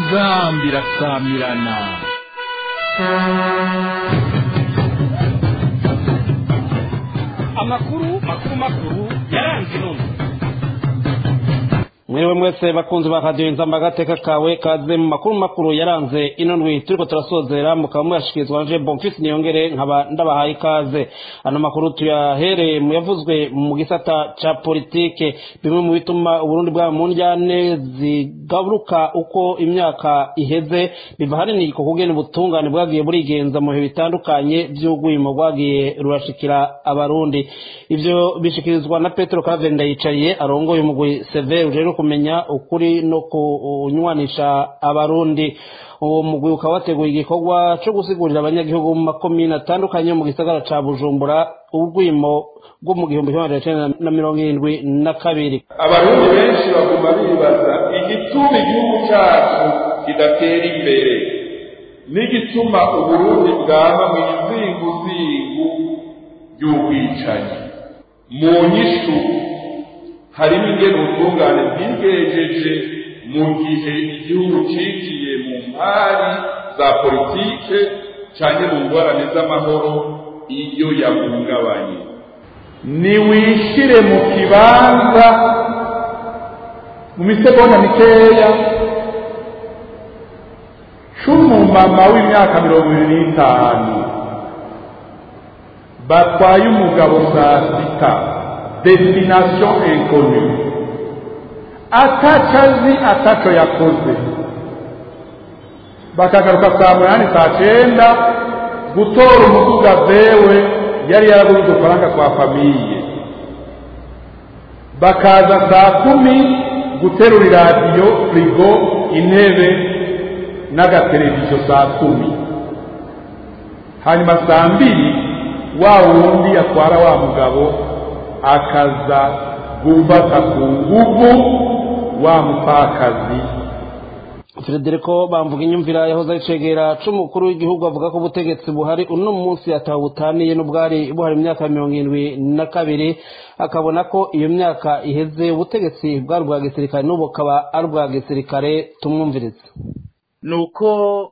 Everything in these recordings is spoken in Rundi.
inzambi irasamirana amakuru makuru makuru yaranze none mwewe mwese bakunzi ba radiyo inzamba agateka kawe kaze mu makuru makuru yaranze ino ndwi turiko turasozera mukaba muyashikirizwa nje bonfisi niyongere nkaba ndabahaye ikaze ano makuru tuyahereye mu yavuzwe mu gisata ca politike bimwe mu bituma uburundi bwaba mu njyane zigaruka uko imyaka iheze biva hanini ku kugena ubutungane bwagiye burigenza mu bihe bitandukanye vy'ugwimo bwagiye rurashikira abarundi ivyo bishikirizwa na petero kavenda yicariye arongoye umugwi severe ujejwe kumenya ukuri no kunywanisha abarundi uwo mugwi ukaba wateguye igikorwa co gusigurira abanyagihugu mu makomine atandukanye mu gisagara ca bujumbura ubwimo bwo mu gihumbi kimwe magana cenda na mirongo irindwi na kabiri abarundi benshi baguma bibaza igituma igihugu cacu kidatera imbere n'igituma uburundi bwama mu izinguzingu ry'ubwicanyi mu nyishu harimo ingene ubutungane bwigejeje mu gihe igihugu cigiye mu mpari za politike canke mu ngorane z'amahoro iyo yahungabanye niwishire mu kibanza mu misegonda mikeya c'umumama w'imyaka mirongo ibiri n'itanu batwaye umugabo saa sita destination inconnue ataco azi ataco yakoze bakagaruka saa munani saa cenda gutora umuduga vewe yari yaraguze udufaranga kwa famiye bakaza saa kumi guterura iradiyo firigo intebe n'agateleviziyo saa kumi hanyuma saa mbiri wa wundi atwara wa mugabo akaza gufata ku nguvu wa mupfakazi Federico bamvuga inyumvira yahoze ayicegera c'umukuru w'igihugu avuga ko ubutegetsi buhari uno munsi atawutaniye n'ubwari buhari imyaka mirongo irindwi na kabiri akabona ko iyo myaka iheze ubutegetsi bwari ubwa gisirikare n'ubu bukaba ari ubwa gisirikare tumwumvirize ni uko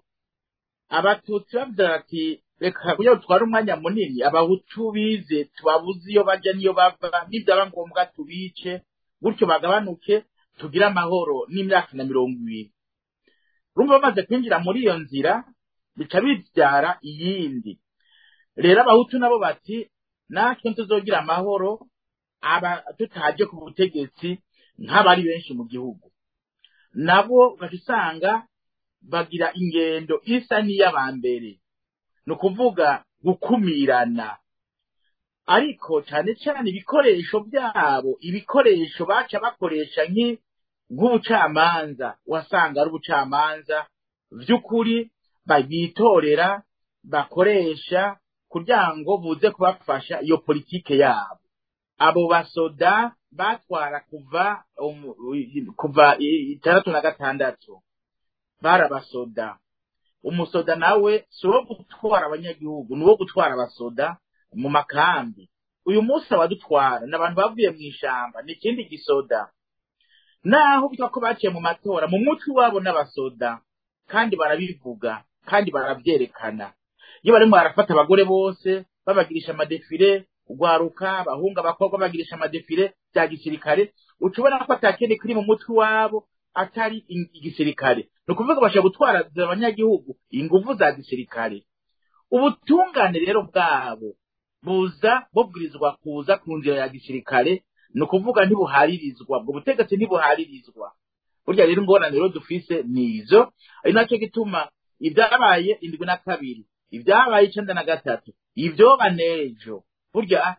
abatutsi bavuga ati reka kugira ngo dutware umwanya munini abahutu bize tubabuze iyo bajya n'iyo bava nibyaba ngombwa tubice gutyo bagabanuke tugire amahoro n'imyaka na mirongo ibiri urumva bamaze kwinjira muri iyo nzira bica bibyara iyindi rero abahutu nabo bati natwe tuzogira amahoro aba tutaje ku butegetsi nk'abari benshi mu gihugu nabo ugaca usanga bagira ingendo isa n'iy'abambere ni ukuvuga gukumirana ariko cyane cyane ibikoresho byabo ibikoresho baca bakoresha nk'ubucamanza wasanga ari ubucamanza by'ukuri bitorera bakoresha kugira ngo buze kubafasha iyo politike yabo abo basoda batwara kuva kuva itandatu na gatandatu barabasoda umusoda nawe si uwo gutwara abanyagihugu ni uwo gutwara abasoda mu makambi uyu munsi abadutwara ni abantu bavuye mu ishyamba ni ikindi gisoda naho bitwa ko baciye mu matora mu mutwe wabo n'abasoda kandi barabivuga kandi barabyerekana iyo barimo barafata abagore bose babagirisha amadefire ugwaruka abahungu abakobwa bagirisha amadefire bya gisirikare uca ubona ko atakindi kiri mu mutwe wabo atari igisirikare ni ukuvuga bashobora gutwara abanyagihugu ingufu za gisirikare ubutungane rero bwabo buza bubwirizwa kuza ku nzira ya gisirikare ni ukuvuga ntibuharirizwa ubwo butegetsi ntibuharirizwa burya rero ingorane rero dufise ni izo ari nacyo gituma ibyabaye indwi na kabiri ibyabaye icenda na gatatu ibyoba n'ejo burya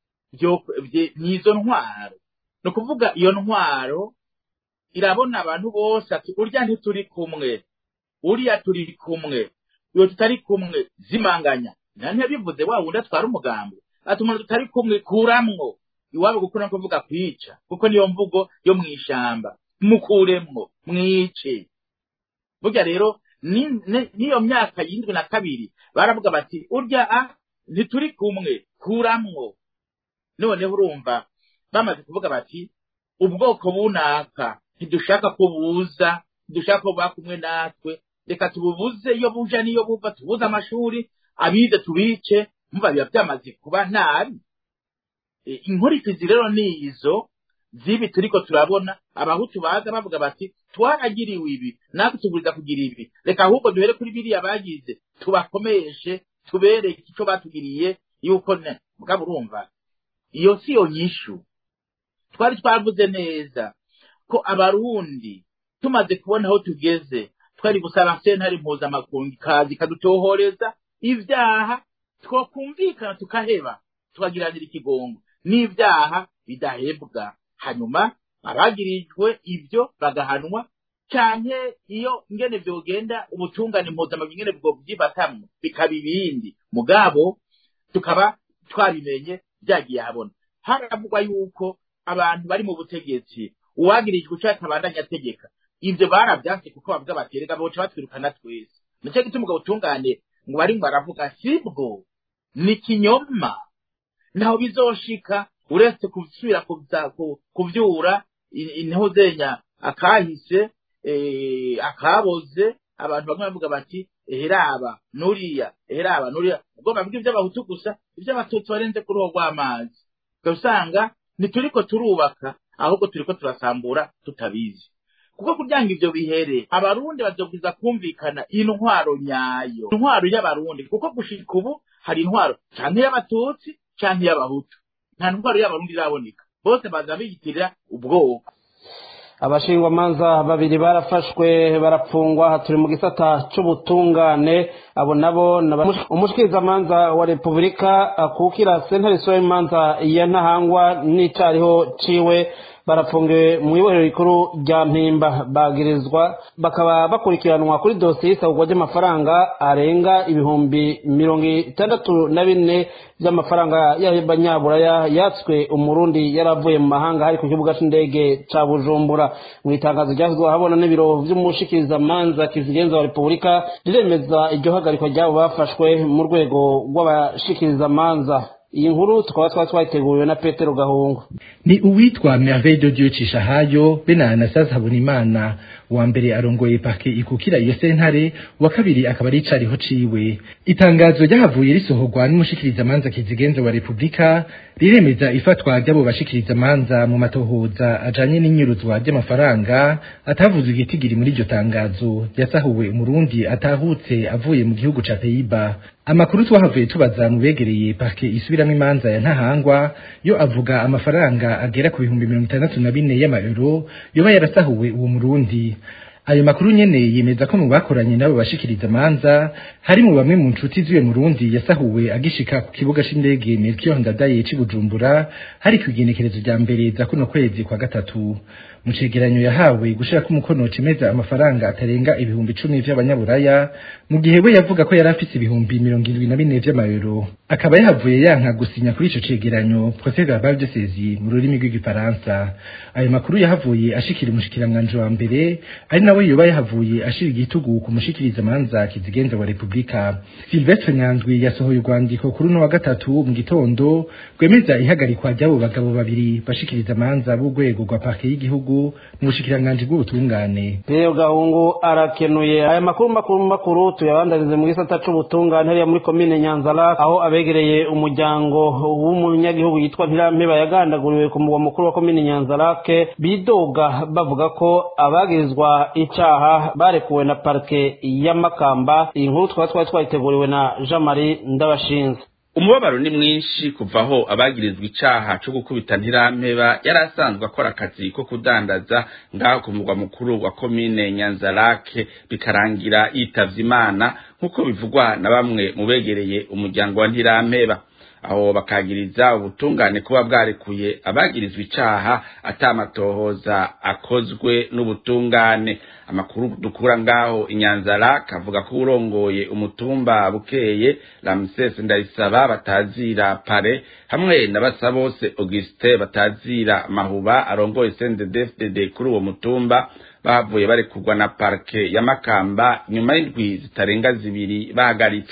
ni izo ntwaro ni ukuvuga iyo ntwaro irabona abantu bose ati urya ntituri kumwe uriya turi kumwe iyo tutari kumwe zimanganya nanone bivuze wa wundi atwara umugambi ati umuntu tutari kumwe kuramwo iwabo gukura no kuvuga kwica kuko niyo mvugo yo mu ishyamba mukuremwo mwice burya rero n'iyo myaka y'indwi na kabiri baravuga bati urya a ntituri kumwe kuramwo noneho urumva bamaze kuvuga bati ubwoko bunaka ntidushaka ko buza dushaka ko buba kumwe natwe reka tububuze iyo buja n'iyo buva tubuze amashuri abize tubice mva biba byamaze kuba nabi E, inkurikizi rero ni izo zibi turiko turabona abahutu baza bavuga bati twaragiriwe ibi natwe tuguriza kugira ibi reka ahubwo duhere kuri biriya bagize tubakomeshe tubereke ico batugiriye yuko ne mugabo urumva iyo si yo nyishu twari twavuze neza ko abarundi tumaze kubona aho tugeze twari gusaba sentare mpuzamakungu ikaza ikadutohoreza ibyaha twakumvikana tukaheba tukagiranira ikigongo n'ibyaha bidahebwa hanyuma abagirijwe ibyo bagahanwa canke iyo ingene vyogenda ubutungane mpuzamakungu ingene bwo byibatamwo bikaba ibindi mugabo tukaba twabimenye byagiye habona haravugwa yuko abantu bari mu butegetsi uwagirijwe icyo atabandanya ategeka ivyo baravyanse kuko bavuga bati reka boca batwirukana twese nico gituma ubwo butungane ngo bari ngo baravuga sibwo ni kinyoma ntaho bizoshika uretse gusubira kuza- ku- kuvyura in- intuzenya akahise eh, akaboze abantu bamwe bavuga bati eheraba nuriya eheraba nuriya ubwo bavuga ivy'abahutu gusa ivy'abatutsi barenze kuri uwo rw'amazi ugasanga ntituriko turubaka ahubwo turiko turasambura tutabizi kuko kugira ngo ivyo bihere abarundi bazobwiza kumvikana intwaro nyayo intwaro y'abarundi kuko gushika ubu hari intwaro canke y'abatutsi canke y'abahutu nta ntwaro y'abarundi iraboneka bose baza biyitirira ubwoko abashingwamanza babiri barafashwe barapfungwa turi mu gisata c'ubutungane abo nabo ni aba- umushikirizamanza wa repubulika akukira sentare isura y'imanza ya ntahangwa n'icariho ciwe barapfungiwe mu ibohero rikuru rya mpimba bagirizwa bakaba bakurikiranwa kuri dosiye y'isabugwa ry'amafaranga arenga ibihumbi mirongo itandatu na bine by'amafaranga y'abanyaburaya yatswe umurundi yari avuye mu mahanga hari ku kibuga c'indege ca bujumbura mu itangazo ryashyizweho ahabona n'ibiro vy'umushikirizamanza kizigenza wa repubulika riremeza iryo hagarikwa ry'abo bafashwe mu rwego rw'abashikirizamanza iyi nkuru tukaba twari twayiteguriwe na petero gahungu ni uwitwa Merveille de Dieu Cishahayo be na Anastase Habonimana wa mbere arongoye pake ikukira iyo sentare wa kabiri akaba ari icariho ciwe itangazo ryahavuye risohorwa n'umushikirizamanza kizigenza wa Republika riremeza ifatwa ry'abo bashikirizamanza mu matohoza ajanye n'inyuruzwa ry'amafaranga atavuzwe igitigiri muri iryo tangazo yasahuwe umurundi atahutse avuye mu gihugu ca Pays-Bas amakuru twahavuye tubaza mu begereye parke isubiramo imanza ya ntahangwa yo avuga amafaranga agera ku bihumbi mirongo itandatu na bine y'amayero yoba yarasahuwe uwo murundi ayo makuru nyene yemeza ko mu bakoranye nabo bashikiriza amanza hari mu bamwe mu nshuti z'uyo murundi yasahuwe agishika ku kibuga c'indege Melchior Ndadaye c'i Bujumbura hari kw'igenekerezo rya mbere za kuno kwezi kwa gatatu mu cegeranyo yahawe gushirako umukono cemeza amafaranga atarenga ibihumbi icumi vy'abanyaburaya mu gihe we yavuga ko yari afise ibihumbi mirongo indwi na bine vy'amayero akaba yahavuye yanka gusinya kuri ico cegeranyo procès verbal de saisie mu rurimi rw'igifaransa ayo makuru yahavuye ashikira umushikiranganji wa mbere ari nawe yoba yahavuye ashira igitugu ku mushikirizamanza kizigenza wa repubulika silvestre nyanzwi yasohoye urwandiko kuri uno wa gatatu mu gitondo rwemeza ihagarikwa ry'abo bagabo babiri bashikiriza amanza b'urwego rwa parke y'igihugu mu bushikiranganji bw'ubutungane Petero gahungu arakenuye aya makuru makuru makuru tuyabandanize mu gisata c'ubutungane hariya muri komine nyanzara aho abegereye umuryango w'umunyagihugu yitwa ntirampeba yagandaguriwe ku mugwa mukuru wa komine nyanzarake bidoga bavuga ko abagirizwa icaha barekuwe na parike y'amakamba iyi nkuru twaba twari twayiteguriwe na jean marie ndabashinze umubabaro ni mwinshi kuva aho abagirizwa icaha co gukubita ntirampeba yari asanzwe akora akazi ko kudandaza ngaho ku murwa mukuru wa komine nyanzarake bikarangira yitavye imana nk'uko bivugwa na bamwe mu begereye umuryango wa ntirampeba aho bakagiriza ubutungane kuba bwarekuye abagirizwa icaha atamatohoza akozwe n'ubutungane amakuru dukura ngaho inyanzara kavuga ko urongoye umutumba bukeye Ramses Ndayisaba batazira pare hamwe na Basabose Auguste batazira mahuba arongoye CNDD-FDD kuri uwo mutumba bavuye barekurwa na parke ya Makamba nyuma y'indwi zitarenga zibiri bahagaritswe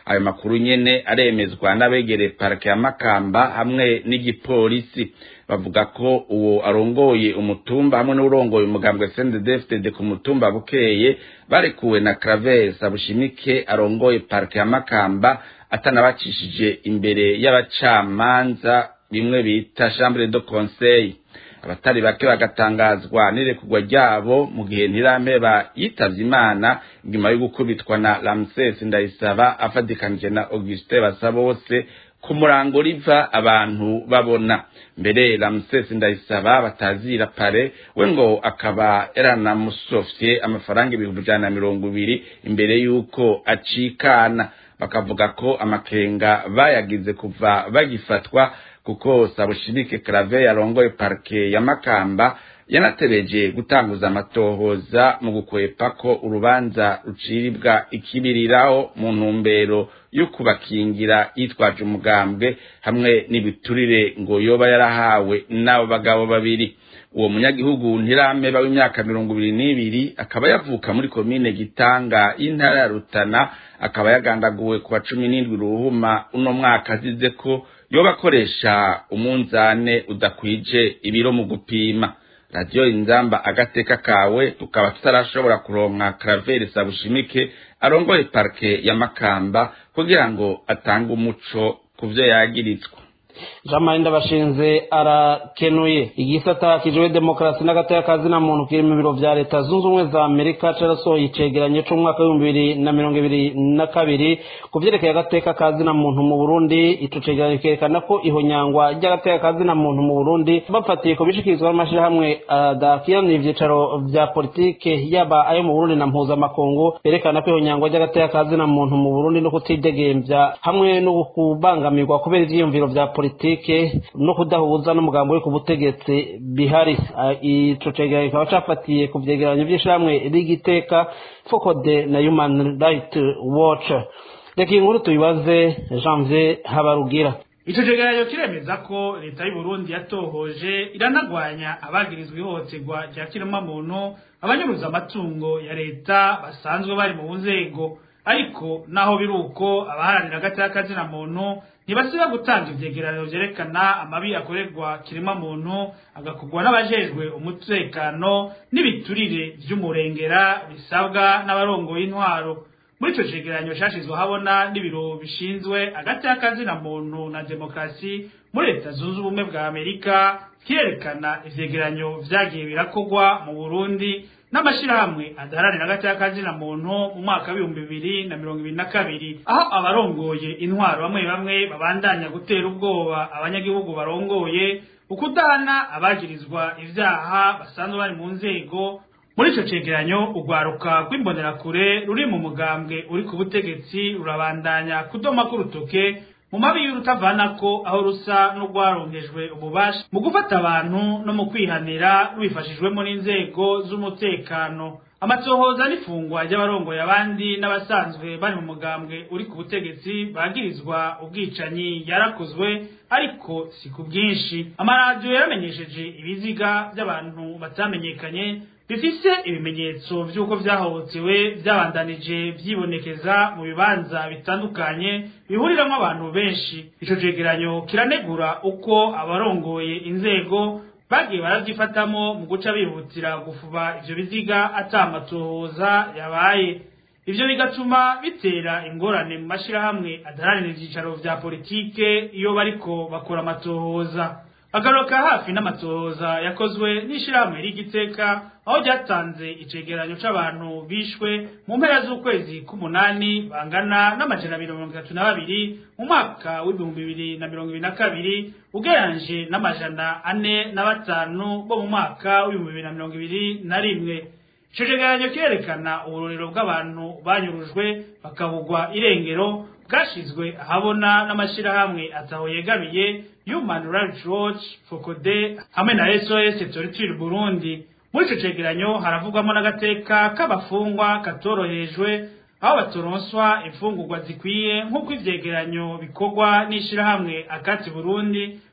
ayo makuru nyene aremezwa n'abegereye parike ya makamba hamwe n'igipolisi bavuga ko uwo arongoye umutumba hamwe n'urongoye umugambwe CNDD-FDD ku mutumba bukeye barekuwe na Claver Bushimike arongoye parike ya Makamba atanabacishije imbere y'abacamanza bimwe bita chambre de conseil abatari bake bagatangazwa n'irekurwa ryabo mu gihe ntirampeba yitavye imana nyuma yo gukubitwa na Ramses Ndayisaba afadikanije na Augustin Basabose ku murango riva abantu babona mbere Ramses Ndayisaba batazira pare we ngo akaba yaranamusofye amafaranga ibihumbi ijana na mirongo ibiri imbere y'uko acikana bakavuga ko amakenga bayagize kuva bagifatwa kuko Sabushimike Clave yarongoye parke ya Makamba yanatebeje gutanguza amatohoza mu gukwepa ko urubanza ruciribwa ikibiriraho mu ntumbero yo kubakingira yitwaje umugambwe hamwe n'ibiturire ngo yoba yarahawe n'abo bagabo babiri uwo munyagihugu ntirameba w'imyaka mirongo ibiri n'ibiri akaba yavuka muri komine gitanga y'intara ya rutana akaba yagandaguwe ku wa cumi n'indwi ruhuma uno mwaka azize ko yoba akoresha umunzane udakwije ibiro mu gupima radiyo inzamba agateka kawe tukaba tutarashobora kuronka Claver Sabushimike arongoye parke ya Makamba kugira ngo atange umuco ku vyo yagirizwa jean marie ndabashinze arakenuye igisata kijwe demokarasi n'agateka na muntu kiri mu biro vya leta zunze ubumwe za amerika carasohoye icegeranyo c'umwaka w'ibihumbi bibiri na mirongo ibiri na kabiri ku vyerekeye agateka na muntu mu burundi ico cegeranyo kerekana ko ihonyangwa ry'agateka na muntu mu burundi bafatiye ku bishikirizwa n'amashirahamwe adakiranira ivyicaro vya politike yaba ayo mu burundi na mpuzamakungu berekana ko ihonyangwa ry'agateka na muntu mu burundi no kutidegemvya hamwe no kubangamirwa kubera ivyiyumviro vya politike no kudahuza n'umugambo uri ku butegetsi bihari ico cegeranyo kikaba cafatiye ku vyegeranyo vy'ishirahamwe rigiteka fokode na human right watch reka iyi nkuru tuyibaze janvier habarugira ico cegeranyo kiremeza ko leta y'u Burundi yatohoje iranagwanya abagirizwa ihohoterwa rya kiremwamuntu abanyuruza amatungo ya leta basanzwe bari mu nzego ariko naho biri uko abaharanira agateka kazina muntu ntibasiba gutanga ivyegeranyo vyerekana amabi akorerwa kirema muntu agakorwa n'abajejwe umutekano n'ibiturire vy'umurengera bisabwa n'abarongoye intwaro muri ico cegeranyo cashizwe habona n'ibiro bishinzwe agateka kazina muntu na demokarasi muri leta zunze ubumwe bwa amerika kirerekana ivyegeranyo vyagiye birakorwa mu burundi n'amashirahamwe adaharanira agateka kazina muntu mu mwaka w'ibihumbi bibiri na mirongo ibiri na kabiri aho abarongoye intwaro bamwe bamwe babandanya gutera ubwoba abanyagihugu barongoye ukudana abagirizwa ivyaha basanzwe bari mu nzego muri ico cegeranyo urwaruka rw'imbonerakure ruri mu mugambwe uri ku butegetsi rurabandanya kudoma k'urutoke mu mabi y'urutavanako aho rusa n'urwaronkejwe ububasha mu gufata abantu no mu kwihanira rubifashijwemo n'inzego z'umutekano amatohoza n'ifungwa ry'abarongoye abandi n'abasanzwe bari mu mugambwe uri ku butegetsi bagirizwa ubwicanyi yarakozwe ariko si ku bwinshi amaradiyo yaramenyesheje ibiziga by'abantu batamenyekanye bifise ibimenyetso vy'uko vyahohotewe vyabandanije vyibonekeza mu bibanza bitandukanye bihuriramwo abantu benshi ico cegeranyo kiranegura uko abarongoye inzego bagiye baravyifatamo mu guca bihutira gufuba ivyo biziga ata amatohoza yabaye ivyo bigatuma bitera ingorane mu mashirahamwe adaharanira ivyicaro vya politike iyo bariko bakora amatohoza agaruka hafi n'amatohoza yakozwe n'ishirahamwe rigiteka aho ryatanze icegeranyo c'abantu bishwe mu mpera z'ukwezi k'umunani bangana n'amajana abiri mirongo itatu na babiri mu mwaka w'ibihumbi bibiri na mirongo ibiri na kabiri ugereranyije n'amajana ane na batanu bo mu mwaka w'ibihumbi bibiri na mirongo ibiri na rimwe ico cegeranyo kirerekana uburorero bw'abantu banyurujwe bakabugwa irengero bwashizwe ahabona n'amashirahamwe ataho yegamiye Human Rights Watch, Focode hamwe na SOS Torture Burundi. Muri ico cegeranyo haravugwamo n'agateka k'abafungwa katorohejwe aho batoronswa imfungurwa zikwiye nk'uko ivyegeranyo bikorwa n'ishirahamwe akati Burundi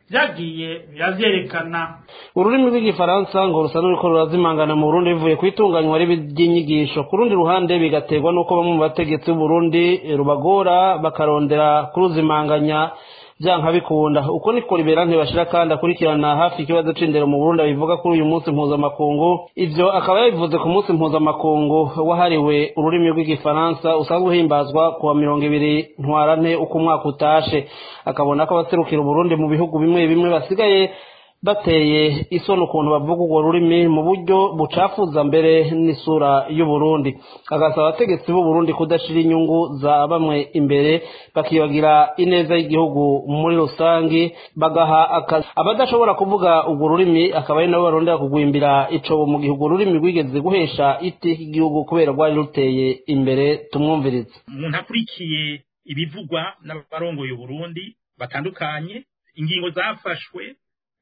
vyagiye biravyerekana ururimi rw'igifaransa ngo rusa n'uriko rurazimangana mu burundi bivuye ku itunganywa ry'inyigisho ku rundi ruhande bigaterwa n'uko bamwe mu bategetsi b'uburundi rubagora bakarondera kuruzimanganya vyanka bikunda uko niko libera ntibashira kandi akurikirana hafi ikibazo c'indero mu burundi abivuga kuri uyu munsi mpuzamakungu ivyo akaba yabivuze ku munsi mpuzamakungu wahariwe ururimi rw'igifaransa usanzwe uhimbazwa kuwa mirongo ibiri ntwarante uko umwaka utashe akabona ko abaserukira uburundi mu bihugu bimwe bimwe basigaye bateye isoni ukuntu bavuga urwo rurimi mu buryo bucafuza mbere n'isura y'uburundi agasaba abategetsi b'uburundi kudashira inyungu za bamwe imbere bakibagira ineza y'igihugu muri rusange bagaha akazi abadashobora kuvuga urwo rurimi akaba ari nabo barondera kugwimbira icobo mu gihe urwo rurimi rwigeze guhesha iteka igihugu kubera rwari ruteye imbere tumwumvirize umuntu akurikiye ibivugwa n'abarongoye uburundi batandukanye ingingo zafashwe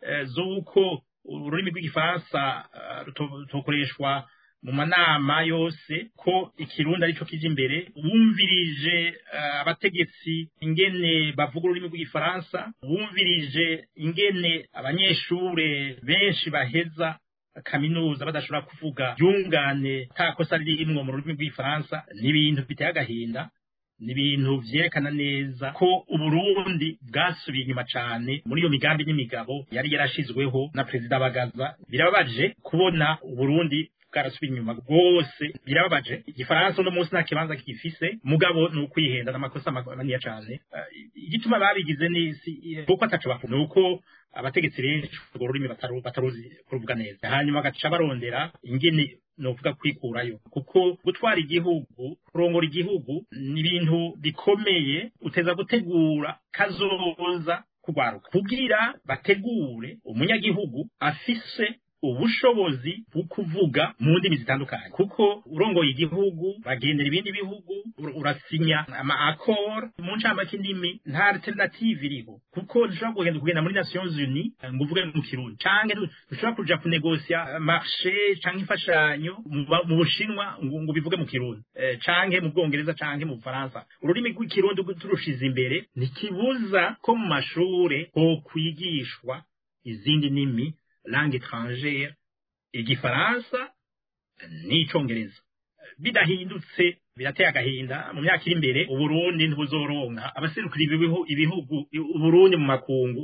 z'uko ururimi rw'igifaransa rutokoreshwa mu manama yose ko ikirundi aricyo kije imbere wumvirije abategetsi ingene bavuga ururimi rw'igifaransa wumvirije ingene abanyeshure benshi baheza kaminuza badashobora kuvuga yungane nta kosa ririmwo mu rurimi rw'igifaransa ni ibintu biteye agahinda ni ibintu vyerekana neza ko uburundi bwasubiye inyuma cane muri iyo migambi n'imigabo yari yarashizweho na perezida bagaza birababaje kubona uburundi bwarasubiye inyuma rwose birababaje igifaransa uno munsi nta kibanza kigifise mugabo ni ukwihenda n'amakosa maniniya cane igituma babigize n'isi kuko ataco bakunda ni uko abategetsi benshi urwo rurimi bataruzi kuruvuga neza hanyuma bagaca barondera ingene novuga kwikurayo kuko gutwara igihugu kurongora igihugu ni ibintu bikomeye uteza gutegura kazoza kugwaruka kugira bategure umunyagihugu afise ubushobozi bwo kuvuga mu ndimi zitandukanye kuko urongoye igihugu bagendera ibindi bihugu urasinya ama accord mu ncamake indimi nta alternative iriho kuko dushobora kugenda kugenda muri Nations Unies ngo uvuge mu kirundi canke dushobora kuja kunegosia marché canke imfashanyo mu bushinwa ngo bivuge mu kirundi canke mu bwongereza canke mu bufaransa ururimi rw'ikirundi turushize imbere ntikibuza ko mu mashure ho kwigishwa izindi ndimi langue étrangère igifaransa n'icongereza bidahindutse birateye agahinda mu myaka iri imbere uburundi ntibuzoronka abaserukira ibihugu uburundi mu makungu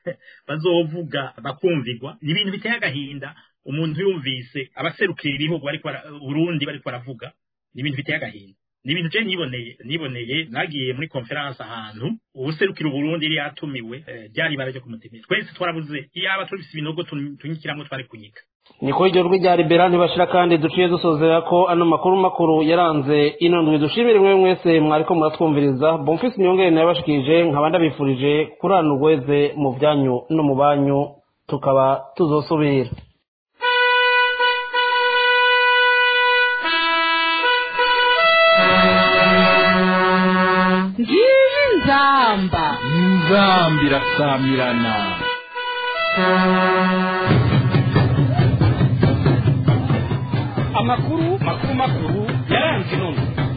bazovuga bakumvirwa ni ibintu biteye agahinda umuntu yumvise abaserukira ibihugu bariko uburundi bariko baravuga ni ibintu biteye agahinda ni ibintu je niboneye niboneye nagiye muri conference ahantu ubuserukira uburundi yari yatumiwe byari ibara ryo kumutemera twese twarabuze iyaba tubise ibinogo tunyikiramwo twari kunyika niko iryo jwi rya libera ntibashira kandi duciye dusozera ko ano makuru makuru yaranze ino ndwi dushimire mwe mwese mwariko muratwumviriza bomfisi niyongere nayo bashikirije nkaba ndabifurije kurana urweze mu byanyu no mu banyu tukaba tuzosubira ngiyi nzamba inzamba irasamirana amakuru makuru makuru yaranze inono